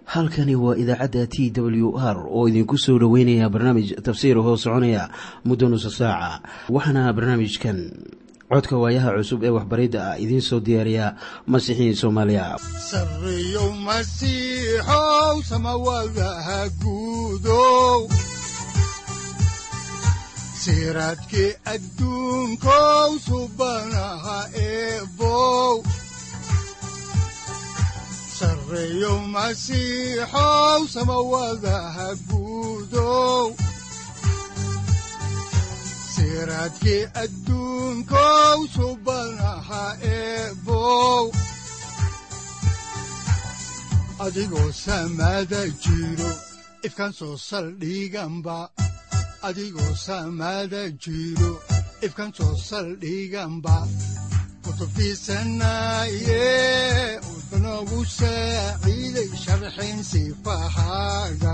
halkani waa idaacadda t w r oo idinku soo dhoweynaya barnaamij tafsiir hoo soconaya muddo nusa saaca waxaana barnaamijkan codka waayaha cusub ee waxbaridda ah idiin soo diyaariya masiixiin soomaaliya sareyow masiixow samawadaha guudow siraadkii adduunkow subanaha eebow sareyow masiixow samawadaha guudow siraadkii adduunkow subanaha eebow adigoo samada jiro ifkan soo saldhiganba adigoo samada jiro ifkan soo saldhiganba kutubtiisanaye udanogu saaciiday sharxin sifahaaga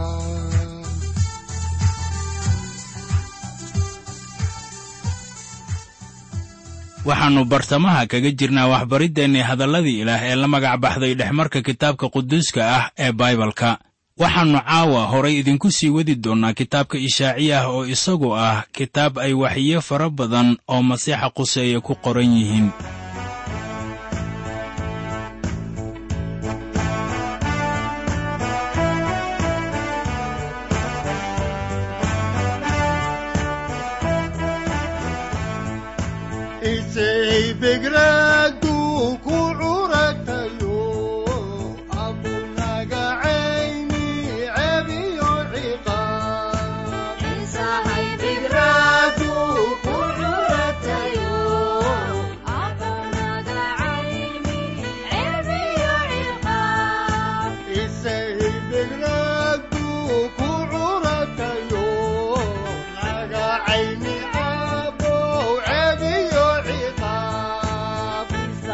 waxaannu bartamaha kaga jirnaa waxbariddeenni hadalladii ilaah ee la magac baxday dhexmarka kitaabka quduuska ah ee baibalka waxaannu caawa horay idinku sii wadi doonnaa kitaabka ishaaciya ah oo isagu ah kitaab ay waxiyo fara badan oo masiixa quseeye ku qoran yihiin begradu ku curatayo abunaga cayni cebiyo ciqaabbegradu ku curatayo naga cayni cabow cebiyo ciqaab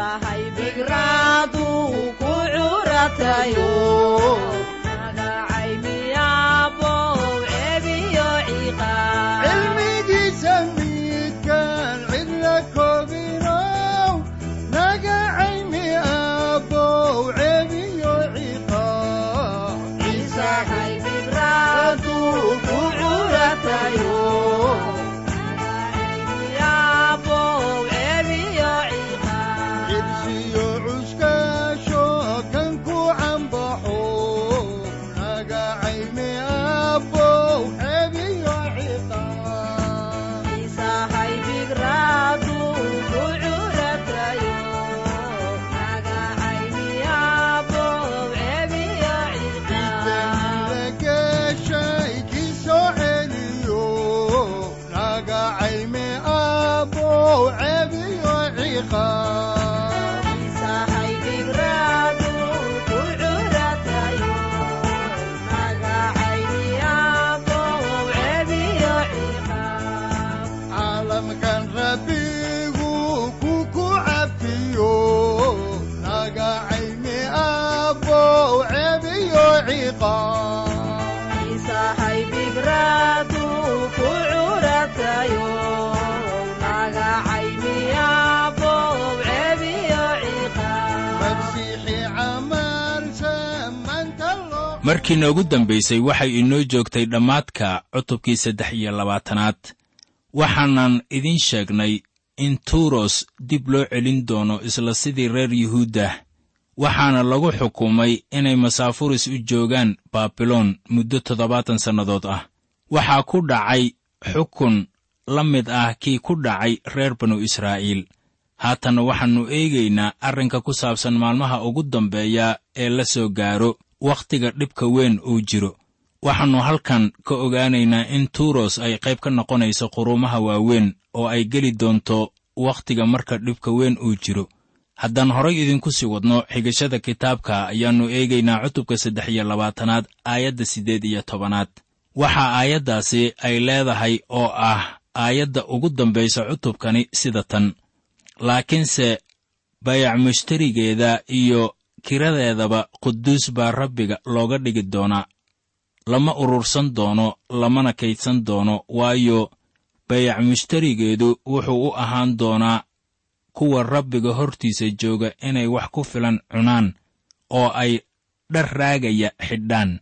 cilmigiisa midkaan cidla koobinow naga cayni abow cebiyo ciqaab ciisaduu ku curatayo cibsiyo cuskaasho kan ku cambaxo naga cayni abow cebiyo ciqaab geshay kii soo celiyo naga cayme abow cebiyo ciqaab caalamkan rabbigu ku ku cafiyo naga cayme abow cebiyo ciqaab masiixi camalsa maanta loo markii noogu dambaysay waxay inoo joogtay dhammaadka cutubkii saddex iyo labaatanaad waxaanan idiin sheegnay in tuuros dib loo celin doono isla sidii reer yuhuudda waxaana lagu xukumay inay masaafuris u joogaan baabiloon muddo toddobaatan sannadood ah waxaa ku dhacay xukun la mid ah kii ku dhacay reer banu israa'iil haatanna waxaannu eegaynaa arrinka ku saabsan maalmaha ugu dambeeya ee la soo gaaro wakhtiga dhibka weyn uu jiro waxaannu halkan ka ogaanaynaa in tuuros ay qayb ka noqonayso quruumaha waaweyn oo ay geli doonto wakhtiga marka dhibka weyn uu jiro haddaan horay idinku sii wadno xigashada kitaabka ayaannu eegaynaa cutubka saddex iyo labaatanaad aayadda siddeed iyo tobanaad waxaa aayaddaasi ay leedahay oo ah aayadda ugu dambaysa cutubkani sida tan laakiinse bayac mushtarigeeda iyo kiradeedaba quduus baa rabbiga looga dhigi doonaa lama urursan doono lamana kaydsan doono waayo bayac mushtarigeedu wuxuu u ahaan doonaa kuwa rabbiga hortiisa jooga inay wax ku filan cunaan oo ay dhar raagaya xidhaan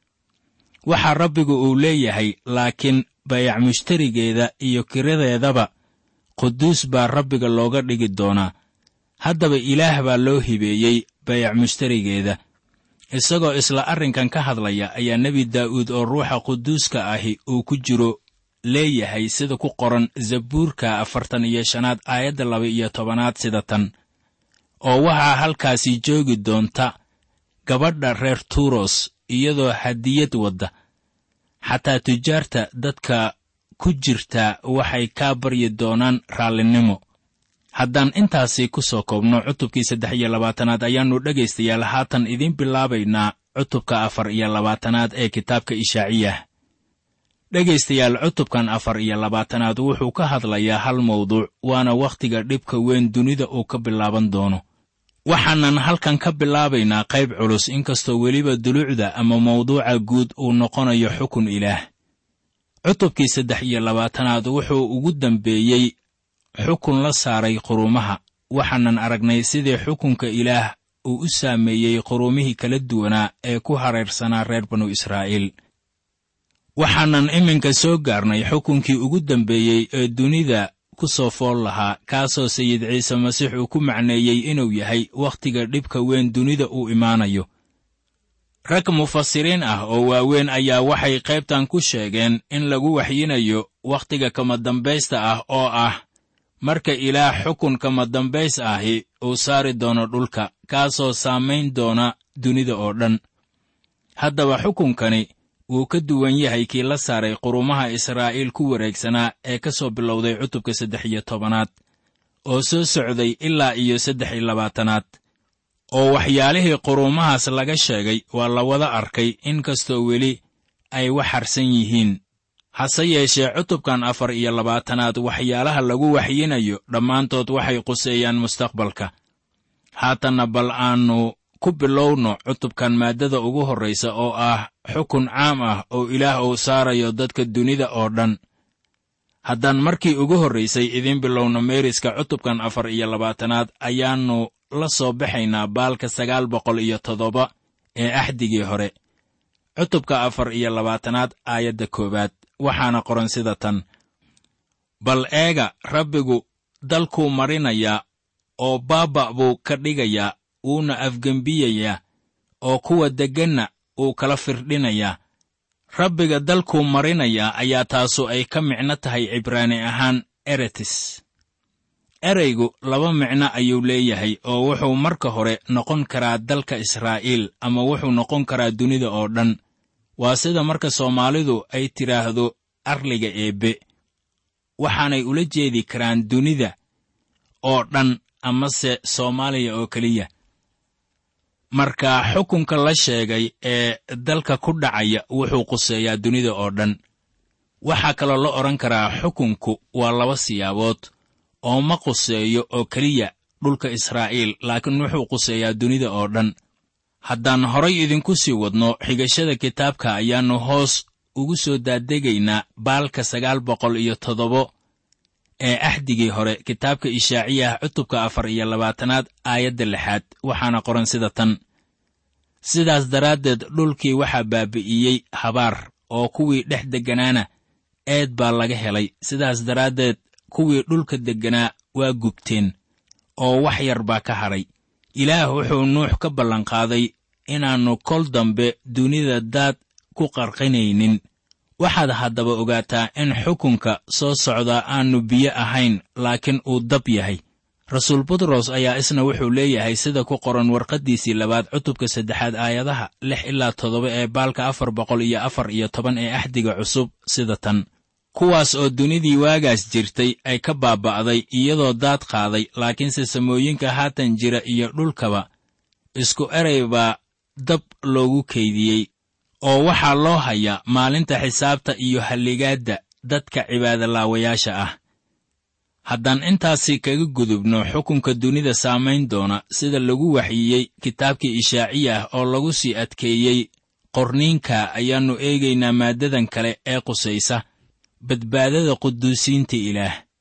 waxaa rabbigu uu leeyahay laakiin bayac mushtarigeeda iyo kiradeedaba quduus baa rabbiga looga dhigi doonaa haddaba ilaah baa loo hibeeyey bayac mushtarigeeda isagoo isla arrinkan ka hadlaya ayaa nebi daa'uud oo ruuxa quduuska ahi uu ku jiro leeyahay sida ku qoran zabuurka afartan iyo shanaad aayadda laba iyo tobanaad sida tan oo waxaa halkaasi joogi doonta gabadha reer tuuros iyadoo hadiyad wadda xataa tujaarta dadka ku jirta waxay kaa baryi doonaan raallinimo haddaan intaasi ku soo koobno cutubkii saddex iyo labaatanaad ayaannu dhegaystayaal haatan idiin bilaabaynaa cutubka afar iyo labaatanaad ee kitaabka ishaaciyah dhegaystayaal cutubkan afar iyo labaatanaad wuxuu ka hadlayaa hal mawduuc waana wakhtiga dhibka weyn dunida uu ka bilaaban doono waxaanan halkan ka bilaabaynaa qayb culus inkastoo weliba dulucda ama mawduuca guud uu noqonayo xukun ilaah cutubkii saddex iyo labaatanaad wuxuu ugu dambeeyey xukun la saaray quruumaha waxaanan aragnay sidii xukunka ilaah uu u saameeyey quruumihii kala duwanaa ee ku hareersanaa reer banu israa'iil waxaanan iminka soo gaarnay xukunkii ugu dambeeyey ee dunida ku soo fool lahaa kaasoo sayid ciise masiix uu ku macneeyey inuu yahay wakhtiga dhibka weyn dunida uu imaanayo rag mufasiriin ah oo waaweyn ayaa waxay qaybtan ku sheegeen in lagu waxyinayo wakhtiga kama dambaysta ah oo ah marka ilaah xukun kama dambays ahi uu saari doono dhulka kaasoo saamayn doona dunida oo dhan haddaba xukunkani wuu ka duwan yahay kii la saaray qurumaha israa'iil ku wareegsanaa ee ka soo bilowday cutubka saddex iyo tobanaad oo soo socday ilaa iyo saddex iyo labaatanaad oo waxyaalihii quruumahaas laga sheegay waa la wada arkay in kastoo weli ay wax harsan yihiin hase yeeshee cutubkan afar iyo labaatanaad waxyaalaha lagu waxyinayo dhammaantood waxay quseeyaan mustaqbalka haatanna bal aannu ku bilowno cutubkan maaddada ugu horraysa oo ah xukun caam ah oo ilaah uu saarayo dadka dunida oo dhan haddaan markii ugu horraysay idiin bilowno meeriska cutubkan afar iyo labaatanaad ayaannu la soo baxaynaa baalka sagaal boqol iyo toddoba ee axdigii hore cutubka afar iyo labaatanaad aayadda koowaad waxaana qoran sida tan bal eega rabbigu dalkuu marinayaa oo baaba' buu ka dhigayaa wuuna afgembiyayaa oo kuwa degganna uu kala firdhinayaa rabbiga dalkuu marinayaa ayaa taasu ay ka micno tahay cibraani ahaan eretis ereygu laba micno ayuu leeyahay oo wuxuu marka hore noqon karaa dalka israa'iil ama wuxuu noqon karaa dunida oo dhan waa sida marka soomaalidu ay tidhaahdo arliga eebbe waxaanay ula jeedi karaan dunida oo dhan amase soomaaliya oo keliya marka xukunka la sheegay ee dalka ku dhacaya wuxuu quseeyaa dunida oo dhan waxaa kaloo la odhan karaa xukunku waa laba siyaabood oo ma quseeyo oo keliya dhulka israa'iil laakiin wuxuu quseeyaa dunida oo dhan haddaan horay idinku sii wadno xigashada kitaabka ayaannu hoos ugu soo daadegaynaa baalka sagaal boqol iyo toddobo ee axdigii hore kitaabka ishaaciyah cutubka afar iyo labaatanaad aayadda lixaad waxaana qoran sida tan sidaas daraaddeed dhulkii waxaa baabi'iyey habaar oo kuwii dhex degganaana eed baa laga helay sidaas daraaddeed kuwii dhulka degganaa waa gubteen oo wax yar baa ka hadhay ilaah wuxuu nuux ka ballanqaaday inaannu kol dambe dunida daad ku qarqinaynin waxaad haddaba ogaataa in xukunka soo socdaa aannu biyo ahayn laakiin uu dab yahay rasuul butros ayaa isna wuxuu leeyahay sida ku qoran warqaddiisii labaad cutubka saddexaad aayadaha lix ilaa toddoba ee baalka afar boqol iyo afar iyo toban ee axdiga cusub sida tan kuwaas oo dunidii waagaas jirtay ay ka baaba'day iyadoo daad qaaday laakiinse samooyinka haatan jira iyo dhulkaba isku eray baa dab loogu kaydiyey oo waxaa loo hayaa maalinta xisaabta iyo halligaadda dadka cibaadalaawayaasha ah haddaan intaasi kaga gudubno xukunka dunida saamayn doona sida lagu waxyiyey kitaabkii ishaaciya ah oo lagu sii adkeeyey qorniinka ayaannu eegaynaa maaddadan kale ee qusaysa badbaadada quduusiinta ilaah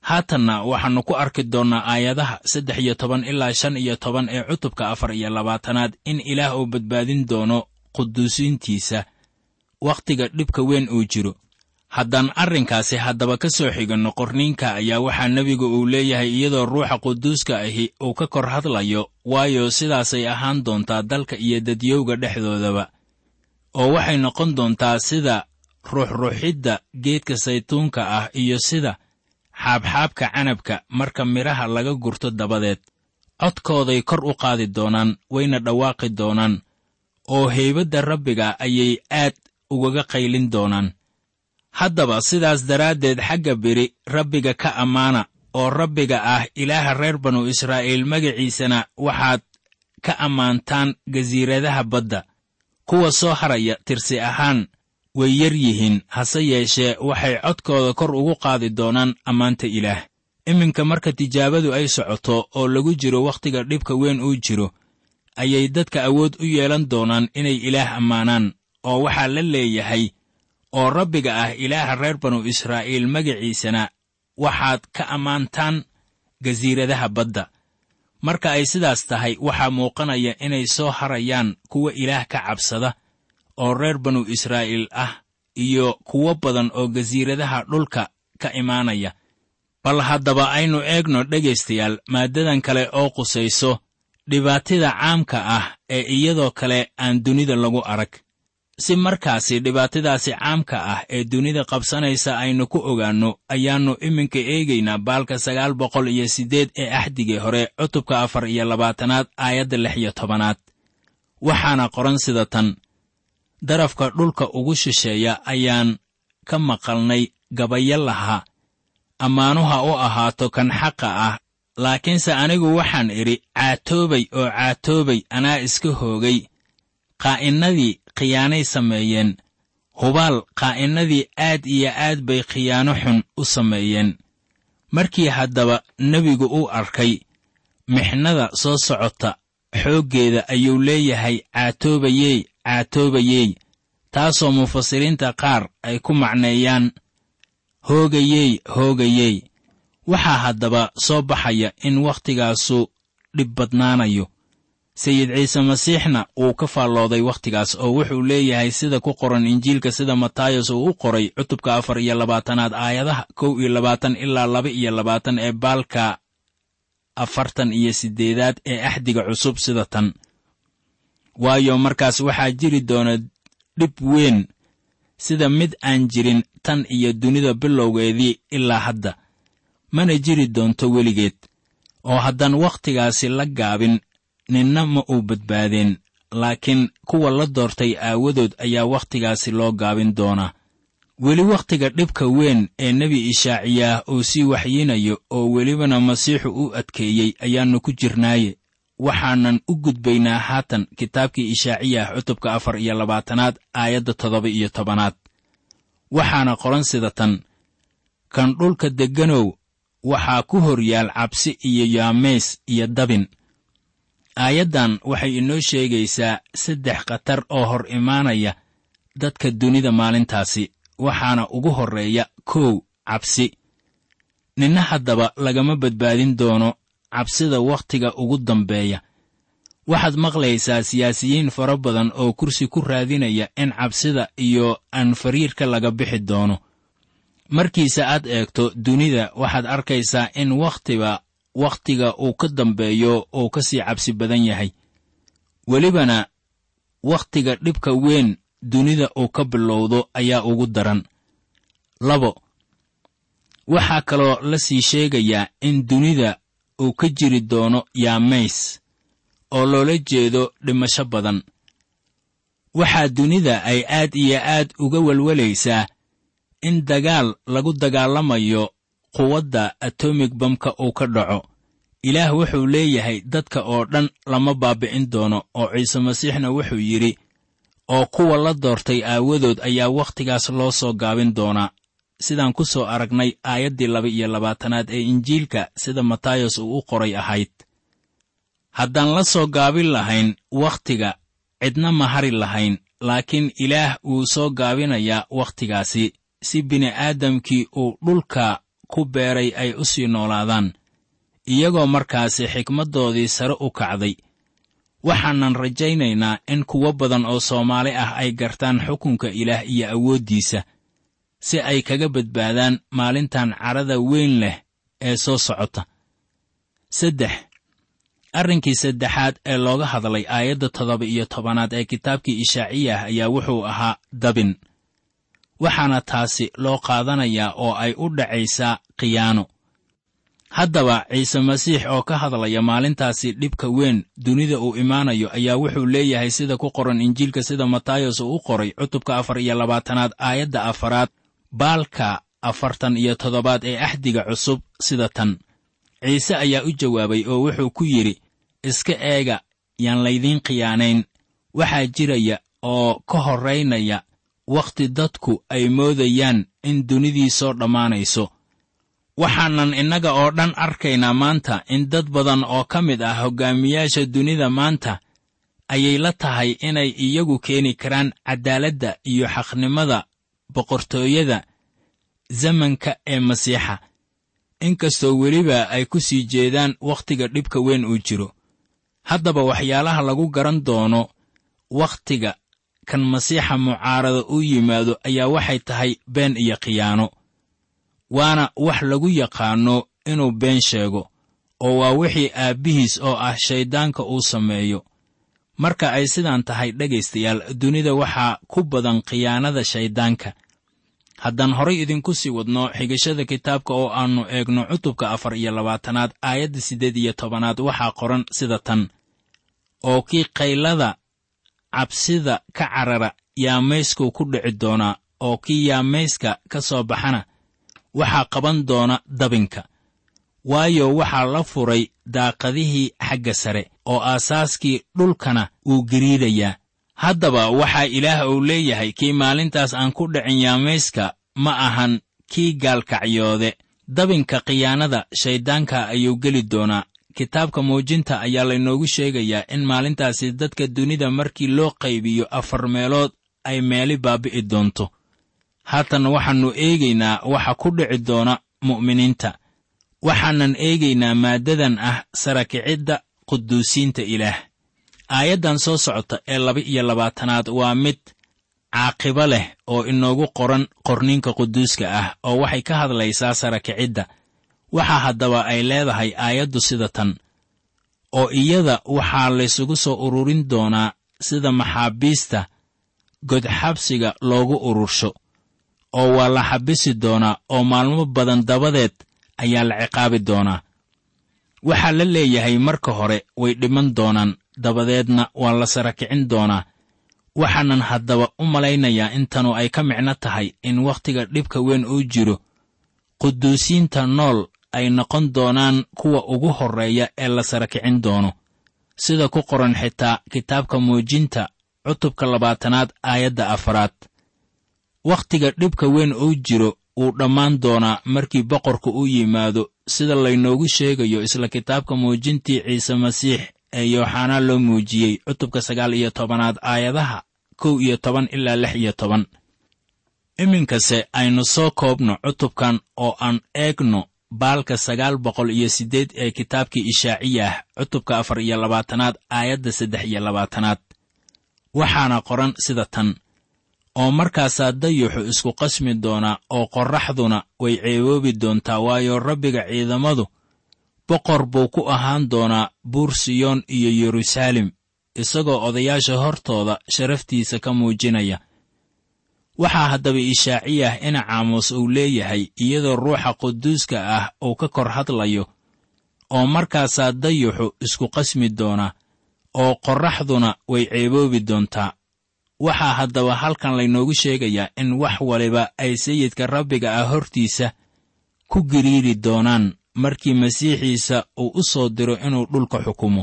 haatanna waxaannu ku arki doonnaa aayadaha saddex iyo toban ilaa shan iyo toban ee cutubka afar iyo labaatanaad in ilaah uu badbaadin doono quduusiintiisa wakhtiga dhibka weyn uu jiro haddaan arrinkaasi haddaba ka soo xiganno qorniinka ayaa waxaa nebigu uu leeyahay iyadoo ruuxa quduuska ahi uu ka kor hadlayo waayo sidaasay ahaan doontaa dalka iyo dadyowga dhexdoodaba oo waxay noqon doontaa sida ruuxruuxidda geedka saytuunka ah iyo sida xaabxaabka canabka marka midhaha laga gurto dabadeed codkooday kor u qaadi doonaan wayna dhawaaqi doonaan oo heybadda rabbiga ayay aad ugaga qaylin doonaan haddaba sidaas daraaddeed xagga beri rabbiga ka ammaana oo rabbiga ah ilaaha reer banu israa'iil magaciisana waxaad ka ammaantaan gasiiradaha badda kuwa soo haraya tirsi ahaan way yar yihiin hase yeeshee waxay codkooda kor ugu qaadi doonaan ammaanta ilaah iminka marka tijaabadu ay socoto oo lagu jiro wakhtiga dhibka weyn uu jiro ayay dadka awood u yeelan doonaan inay ilaah ammaanaan oo waxaa la leeyahay oo rabbiga ah ilaaha reer banu israa'iil magaciisana waxaad ka ammaantaan gasiiradaha badda marka ay sidaas tahay waxaa muuqanaya inay soo harayaan kuwa ilaah ka cabsada oo reer banu israa'iil ah iyo kuwo badan oo gasiiradaha dhulka ka imaanaya bal haddaba aynu eegno dhegaystayaal maaddadan kale oo qusayso dhibaatida caamka ah ee iyadoo kale aan dunida lagu arag si markaasi dhibaatadaasi caamka ah ee dunida qabsanaysa aynu ku ogaanno ayaannu iminka eegaynaa baalka sagaal boqol iyo siddeed ee axdigii hore cutubka afar iyo labaatanaad aayadda lix iyo tobanaad waxaana qoran sida tan darafka dhulka ugu shisheeya ayaan ka maqalnay gabayo lahaa ammaanuha u ahaato kan xaqa ah laakiinse anigu waxaan idhi caatoobay oo caatoobay anaa iska hoogay qaa'innadii khiyaanay sameeyeen hubaal qaa'innadii aad iyo aad bay khiyaano xun u sameeyeen markii haddaba nebigu uu arkay mixnada soo socota xooggeeda ayuu leeyahay caatoobayey caatoobayey taasoo mufasiriinta qaar ay ku macneeyaan hoogayey hoogayey waxaa haddaba soo baxaya in waktigaasu dhib badnaanayo sayid ciise masiixna wuu ka faallooday wakhtigaas oo wuxuu leeyahay sida ku qoran injiilka sida matayos uu u qoray cutubka afar iyo labaatanaad aayadaha kow iyo labaatan ilaa laba iyo labaatan ee baalka afartan iyo siddeedaad ee axdiga cusub sida tan waayo markaas waxaa jiri doona dhib weyn sida mid aan jirin tan iyo dunida bilowgeedii ilaa hadda mana jiri doonto weligeed oo haddaan wakhtigaasi la gaabin ninna ma uu badbaadeen laakiin kuwa la doortay aawadood ayaa wakhtigaasi loo gaabin doonaa weli wakhtiga dhibka weyn ee nebi ishaaciyaah uu sii waxyinayo oo welibana masiixu u adkeeyey ayaannu ku jirnaaye waxaanan u gudbaynaa haatan kitaabkii ishaaciyah cutubka afar iyo labaatanaad aayadda toddoba iyo tobanaad waxaana qoran sida tan kan dhulka degganow waxaa ku hor yaal cabsi iyo yaamays iyo dabin aayaddan waxay inoo sheegaysaa saddex khatar oo hor imaanaya dadka dunida maalintaasi waxaana ugu horreeya kow cabsi ninna haddaba lagama badbaadin doono cabsida wakhtiga ugu dambeeya waxaad maqlaysaa siyaasiyiin fara badan oo kursi ku raadinaya in cabsida iyo anfariirka laga bixi doono markiise aad eegto dunida waxaad arkaysaa in wakhtiba wakhtiga uu ka dambeeyo uu ka sii cabsi badan yahay welibana wakhtiga dhibka weyn dunida uu ka bilowdo ayaa ugu daran labo waxaa kaloo la sii sheegayaa in dunida uu ka jiri doono yaamays oo loola jeedo dhimasho badan waxaa dunida ay aad iyo aad uga welwelaysaa in dagaal lagu dagaalamayo quwadda atomig bamka uu ka dhaco ilaah wuxuu leeyahay dadka oo dhan lama baabi'in doono oo ciise masiixna wuxuu yidhi oo kuwa la doortay aawadood ayaa wakhtigaas loo soo gaabin doonaa sidaan ku soo aragnay aayaddii laba iyo labaatanaad ee injiilka sida matayos uu u qoray ahayd haddaan la soo gaabin lahayn wakhtiga cidna ma hari lahayn laakiin ilaah wuu soo gaabinayaa wakhtigaasi si bini'aadamkii uu dhulka ku beeray ay u sii noolaadaan iyagoo markaasi xikmaddoodii sare u kacday waxaanan rajaynaynaa in kuwo badan oo soomaali ah ay gartaan xukunka ilaah iyo awooddiisa si ay kaga badbaadaan maalintan cadhada weyn leh ee soo socota saddex arrinkii saddexaad ee looga hadlay aayadda toddoba iyo tobanaad ee kitaabkii ishaaciyah ayaa wuxuu ahaa dabin waxaana taasi loo qaadanayaa oo ay u dhacaysaa khiyaano haddaba ciise masiix oo ka hadlaya maalintaasi dhibka weyn dunida uu imaanayo ayaa wuxuu leeyahay sida ku qoran injiilka sida matayos uu u qoray cutubka afar iyo labaatanaad aayadda afaraad baalka afartan iyo toddobaad ee axdiga cusub sida tan ciise ayaa u jawaabay oo wuxuu ku yidhi iska eega yaan laydiin khiyaanayn waxaa jiraya oo ka horraynaya wakhti dadku ay moodayaan in dunidii soo dhammaanayso waxaanan innaga oo dhan arkaynaa maanta in dad badan oo ka mid ah hoggaamiyaasha dunida maanta ayay la tahay inay iyagu keeni karaan caddaaladda iyo xaqnimada boqortooyada zamanka ee masiixa inkastoo weliba ay ku sii jeedaan wakhtiga dhibka weyn uu jiro haddaba waxyaalaha lagu garan doono wakhtiga kan masiixa mucaarada u yimaado ayaa waxay tahay been iyo khiyaano waana wax lagu yaqaanno inuu been sheego oo waa wixii aabbihiis oo ah shayddaanka uu sameeyo marka ay sidaan tahay dhegaystayaal dunida waxaa ku badan khiyaanada shayddaanka haddaan horay idinku sii wadno xigashada kitaabka oo aannu eegno cutubka afar iyo labaatanaad aayadda siddeed iyo tobanaad waxaa qoran sida tan oo kii qaylada cabsida ka carara yaamaysku ku dhici doonaa oo kii yaamayska ka soo baxana waxaa qaban doona dabinka waayo waxaa la furay daaqadihii xagga sare oo aasaaskii dhulkana wuu gariidayaa haddaba waxaa ilaah uu leeyahay kii maalintaas aan ku dhicin yaamayska ma ahan kii gaalkacyoode dabinka khiyaanada shayddaanka ayuu geli doonaa kitaabka muujinta ayaa laynoogu sheegayaa in maalintaasi dadka dunida markii loo qaybiyo afar meelood ay meeli baabi'i doonto haatan waxaannu eegaynaa waxa ku dhici doona mu'miniinta waxaanan eegaynaa maaddadan ah sarakicidda quduusiinta ilaah aayaddan soo socota ee laba iyo labaatanaad waa mid caaqibo leh oo inoogu qoran qorninka quduuska ah oo waxay ka hadlaysaa sarakicidda waxaa haddaba ay leedahay aayaddu sida tan oo iyada waxaa laysugu soo ururin doonaa sida maxaabiista godxabsiga loogu urursho oo waa la xabisi doonaa oo maalmo badan dabadeed ayaa la ciqaabi doonaa waxaa la leeyahay marka hore way dhiman doonaan dabadeedna waa la sara kicin doonaa waxaanan haddaba u malaynayaa in tanu ay ka micno tahay in wakhtiga dhibka weyn uu jiro quduusiinta nool ay noqon doonaan kuwa ugu horreeya ee la sara kicin doono sida ku qoran xitaa kitaabka muujinta cutubka labaatanaad aayadda afaraad wakhtiga dhibka weyn uu jiro wuu dhammaan doonaa markii boqorku u yimaado sida laynoogu sheegayo isla kitaabka muujintii ciise masiix ee yooxanaa loo muujiyey cutubka sagaal iyo tobanaad aayadaha kow iyo toban ilaa lix iyo toban iminkase aynu soo koobno cutubkan oo aan eegno baalka sagaal boqol iyo siddeed ee kitaabkii ishaaciyah cutubka afar iyo labaatanaad aayadda saddex iyo labaatanaad waxaana qoran sida tan oo markaasaa dayuxu isku qasmi doonaa oo qorraxduna way ceeboobi doontaa waayo rabbiga ciidamadu boqor buu ku ahaan doonaa buur siyoon iyo yeruusaalem isagoo odayaasha hortooda sharaftiisa ka muujinaya waxaa haddaba ishaaciyah ina caamuus uu leeyahay iyadoo ruuxa quduuska ah uu ka kor hadlayo oo markaasaa dayuxu isku qasmi doonaa oo qorraxduna way ceeboobi doontaa waxaa haddaba halkan laynoogu sheegayaa in wax waliba ay sayidka rabbiga ah hortiisa ku giriiri doonaan markii masiixiisa uu u soo diro inuu dhulka xukumo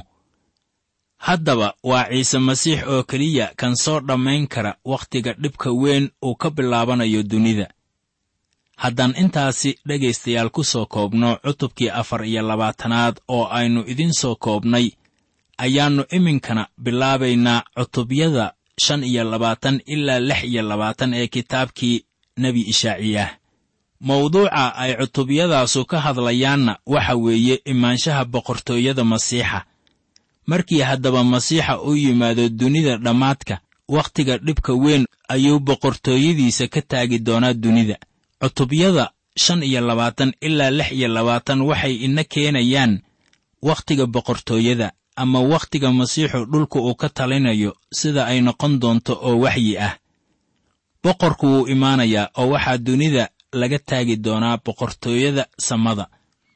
haddaba waa ciise masiix oo keliya kan soo dhammayn kara wakhtiga dhibka weyn uu ka bilaabanayo dunida haddaan intaasi dhegaystayaal ku soo koobno cutubkii afar iyo labaatanaad oo aynu idiin soo koobnay ayaannu iminkana bilaabaynaa cutubyada shan iyo labaatan ilaa lix iyo labaatan ee kitaabkii nebi ishaaciyah mawduuca ay cutubyadaasu ka hadlayaanna waxa weeye imaanshaha boqortooyada masiixa markii haddaba masiixa uu yimaado dunida dhammaadka wakhtiga dhibka weyn ayuu boqortooyadiisa ka taagi doonaa dunida cutubyada shan iyo labaatan ilaa lix iyo labaatan waxay ina keenayaan wakhtiga boqortooyada ama wakhtiga masiixu dhulka uu ka talinayo sida ay noqon doonto oo waxyi ah boqorku wuu imaanayaa oo waxaa dunida laga taagi doonaa boqortooyada samada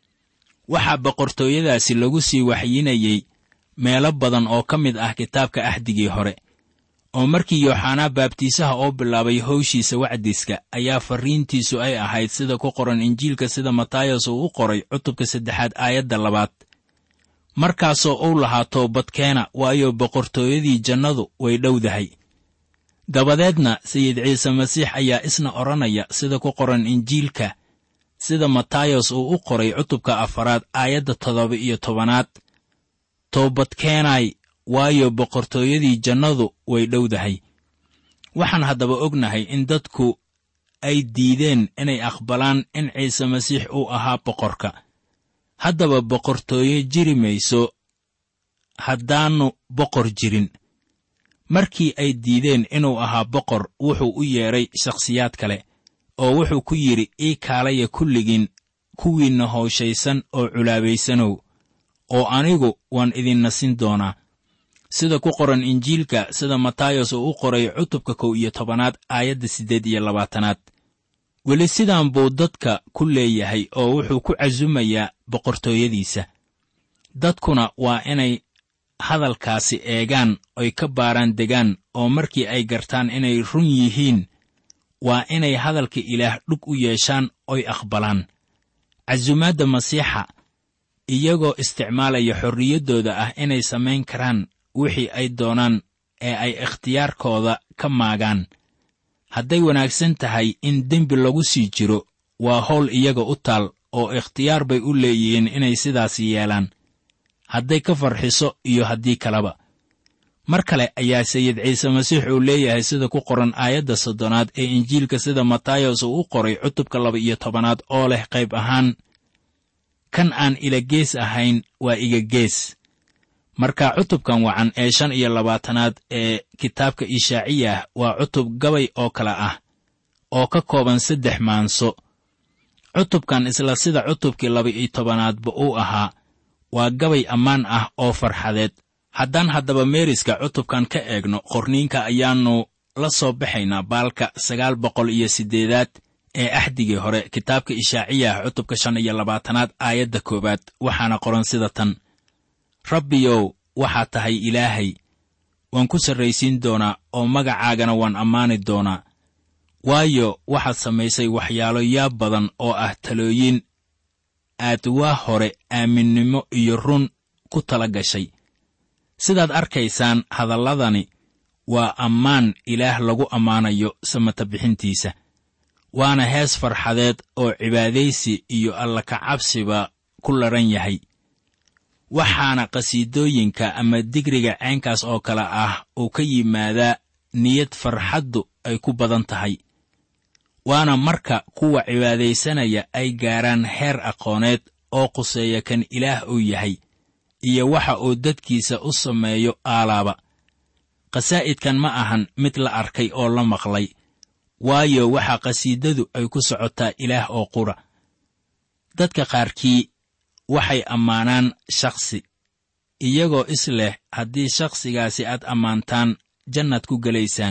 waxaa boqortooyadaasi lagu sii waxyinayey meelo badan oo ka mid ah kitaabka axdigii hore oo markii yooxanaa baabtiisaha oo bilaabay howshiisa wacdiska ayaa farriintiisu ay ahayd sida ku qoran injiilka sida matayas uu u qoray cutubka saddexaad aayadda labaad markaasoo uu lahaa toobadkeena waayo boqortooyadii jannadu way dhowdahay dabadeedna sayid ciise masiix ayaa isna odhanaya sida ku qoran injiilka sida matayas uu u qoray cutubka afaraad aayadda toddoba iyo tobanaad toobadkeenay waayo boqortooyadii jannadu way dhowdahay waxaan haddaba ognahay in dadku ay diideen inay aqbalaan in ciise masiix uu ahaa boqorka haddaba boqortooyo jiri mayso haddaannu boqor jirin markii ay diideen inuu ahaa boqor wuxuu u yeedhay shakhsiyaad kale oo wuxuu ku yidhi ii kaalaya kulligiin kuwiinna hooshaysan oo culaabaysanow oo anigu waan idin nasin doonaa sida ku qoran injiilka sida matayas uu u qoray cutubka kow iyo tobanaad aayadda siddeed iyo labaatanaad weli sidaan buu dadka ku leeyahay oo wuxuu ku casumayaa boqortooyadiisa dadkuna waa inay hadalkaasi eegaan oy ka baaraan degaan oo markii ay gartaan inay run yihiin waa inay hadalka ilaah dhug u yeeshaan oy aqbalaan casumaadda masiixa iyagoo isticmaalaya xorriyaddooda ah inay samayn karaan wixii ay doonaan ee ay ikhtiyaarkooda ka maagaan hadday wanaagsan tahay in dembi lagu sii jiro waa howl iyaga u taal oo ikhtiyaar bay u leeyihiin inay sidaas yeelaan hadday ka farxiso iyo haddii kaleba mar kale ayaa sayid ciise masiix uu leeyahay sida ku qoran aayadda soddonaad ee injiilka sida matayas uu u qoray cutubka laba iyo tobanaad oo leh qayb ahaan kan aan ila gees ahayn waa iga gees marka cutubkan wacan ee shan iyo labaatanaad ee kitaabka ishaaciyah waa cutub gabay oo kale ah oo ka kooban saddex maanso cutubkan isla sida cutubkii laba-iyo tobanaadba uu ahaa waa gabay ammaan ah oo farxadeed haddaan haddaba meeriska cutubkan ka eegno qorniinka ayaannu la soo baxaynaa baalka sagaal boqol iyo siddeedaad ee axdigii hore kitaabka ishaaciyah cutubka shan iyo labaatanaad aayadda koowaad waxaana qoran sida tan rabbiyow waxaad tahay ilaahay waan ku sarraysiin doonaa oo magacaagana waan ammaani doonaa waayo waxaad samaysay waxyaalo yaab badan oo ah talooyin aad waa hore aaminnimo iyo run ku tala gashay sidaad arkaysaan hadalladani waa ammaan ilaah lagu ammaanayo samata bixintiisa waana hees farxadeed oo cibaadaysi iyo alla kacabsiba ku ladhan yahay waxaana qhasiidooyinka ama digriga ceenkaas oo kale ah uu ka yimaadaa niyad farxaddu ay ku badan tahay waana marka kuwa cibaadaysanaya ay gaaraan heer aqooneed oo quseeya kan ilaah uu yahay iyo waxa uu dadkiisa u sameeyo aalaaba qasaa'idkan ma ahan mid la arkay oo la maqlay waayo waxaa qhasiidadu ay ku socotaa ilaah oo qura dadka qaarkii waxay ammaanaan shakhsi iyagoo is leh haddii shakhsigaasi aad ammaantaan jannaad ku gelaysaan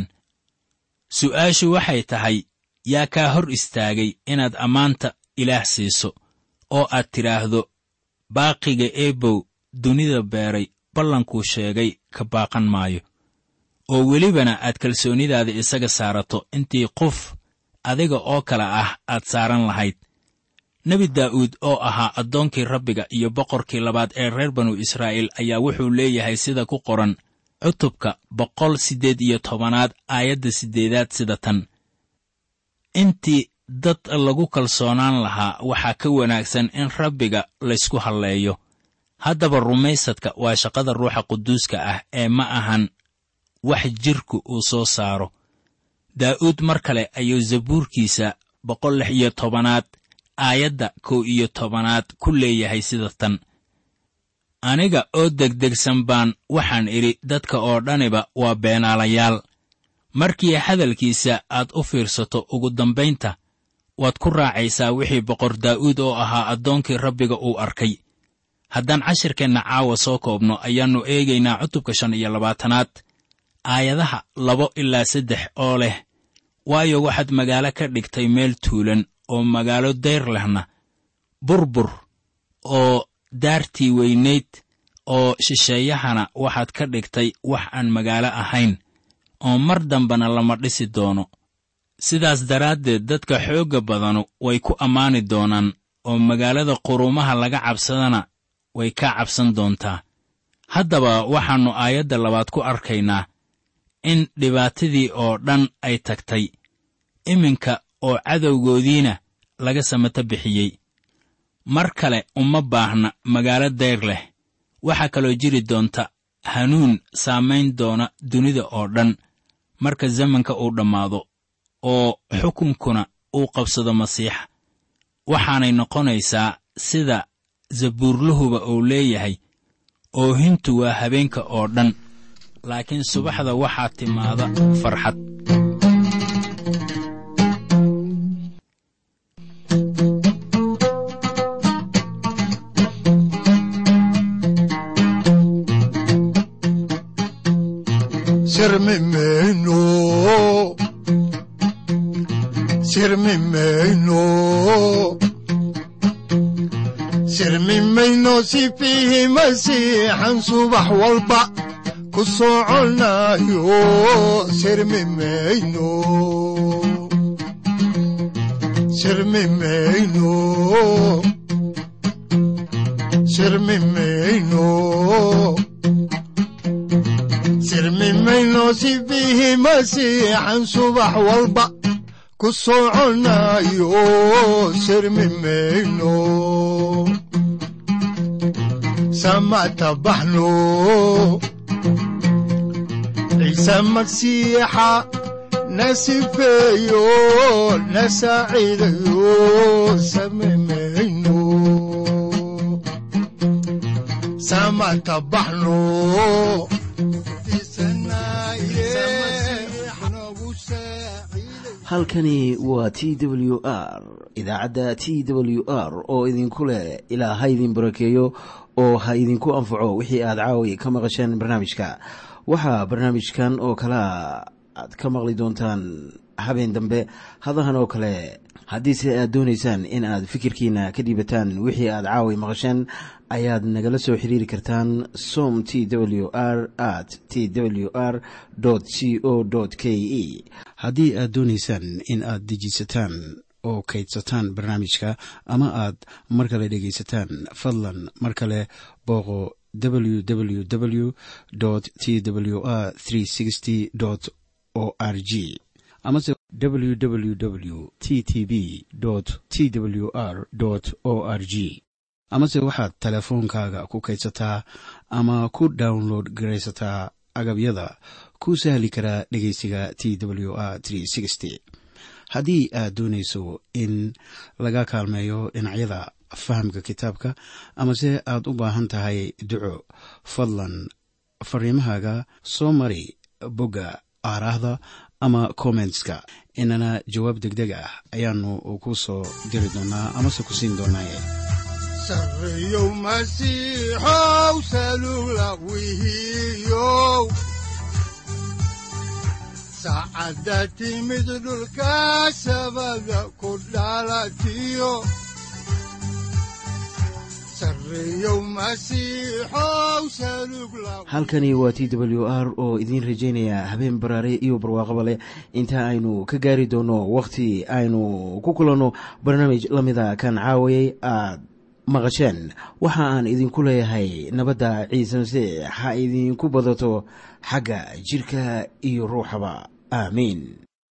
su'aashu waxay tahay yaa kaa hor istaagay inaad ammaanta ilaah siiso oo aad tidhaahdo baaqiga eebow dunida beeray ballankuu sheegay ka baaqan maayo oo welibana aad kalsoonidaada isaga saarato intii qof adiga oo kale ah aad saaran lahayd nebi daa'uud oo ahaa addoonkii rabbiga iyo boqorkii labaad ee reer banu israa'iil ayaa wuxuu leeyahay sida ku qoran cutubka boqol siddeed iyo tobanaad aayadda siddeedaad sida tan intii dad lagu kalsoonaan lahaa waxaa ka wanaagsan in rabbiga laysku halleeyo haddaba rumaysadka waa shaqada ruuxa quduuska ah ee ma ahan wax jidhku uu soo saaro daa'uud mar kale ayuu zabuurkiisa boqol lix iyo tobanaad aayadda kow iyo tobanaad ku leeyahay sida tan aniga oo degdegsan baan waxaan idhi dadka oo dhaniba waa beenaalayaal markii hadalkiisa aad u fiirsato ugu dambaynta waad ku raacaysaa wixii boqor daa'uud oo ahaa addoonkii rabbiga uu arkay haddaan cashirkeenna caawa soo koobno ayaannu eegaynaa cutubka shan iyo labaatanaad aayadaha labo ilaa saddex oo leh waayo waxaad magaalo ka dhigtay meel tuulan oo magaalo dayr lehna burbur oo daartii weynayd oo shisheeyahana waxaad ka dhigtay wax aan magaalo ahayn oo mar dambena lama dhisi doono sidaas daraaddeed dadka xoogga badanu way ku ammaani doonaan oo magaalada quruumaha laga cabsadana way kaa cabsan doontaa haddaba waxaannu aayadda labaad ku arkaynaa in dhibaatadii oo dhan ay tagtay iminka oo cadowgoodiina laga samato bixiyey mar kale uma baahna magaalo dayr leh waxaa kaloo jiri doonta hanuun saamayn doona dunida oo dhan marka zamanka uu dhammaado oo xukunkuna uu qabsado masiixa waxaanay noqonaysaa sida zabuurluhuba uu leeyahay oohintu waa habeenka oo dhan laakiin subaxda waxaa timaada farxad sirmimeyno sirmimeyno sirmimayno si fiihi masiixan subax walba ku soconayo sirmimeyno sirmimeyno sirmimeyno sirmimayno si fiihi masiixan subax walba ku soconayo sirmimeyno samata baxno ciise masiixa na sifeeyo na saaciidayo samimeyno samata baxno halkani waa t w r idaacadda t w r oo idinku leh ilaa ha idin barakeeyo oo ha idinku anfaco wixii aad caawi ka maqasheen barnaamijka waxaa barnaamijkan oo kalaa aad ka maqli doontaan habeen dambe hadahan oo kale haddiise aad doonaysaan in aad fikirkiina ka dhiibataan wixii aad caawi maqasheen ayaad nagala soo xiriiri kartaan som t w r at t w r c o k e haddii aad doonaysaan in aad dejiisataan oo kaydsataan barnaamijka ama aad mar kale dhegaysataan fadlan mar kale booqo www t w r o r g amase www t t b t w r o r g amase waxaad teleefoonkaaga ku kaydsataa ama ku download garaysataa agabyada ku sahli karaa dhegeysiga t w r haddii aad doonayso in laga kaalmeeyo dhinacyada fahamka kitaabka amase aad u baahan tahay duco fadlan fariimahaaga soo mari bogga aaraahda ama kommentska inana jawaab degdeg ah ayaanu ku soo diri doonaa amase ku siin doonaaye sareyow masiixow salula wihiyow saacadda timid dhulka sabada ku dhalatiyo halkani waa t w r oo idiin rajaynaya habeen baraare iyo barwaaqaba leh inta aynu ka gaari doono wakhti aynu ku kulanno barnaamij la mida kan caawayay aad maqasheen waxa aan idinku leeyahay nabadda ciise masiix ha idinku badato xagga jidhka iyo ruuxaba aamiin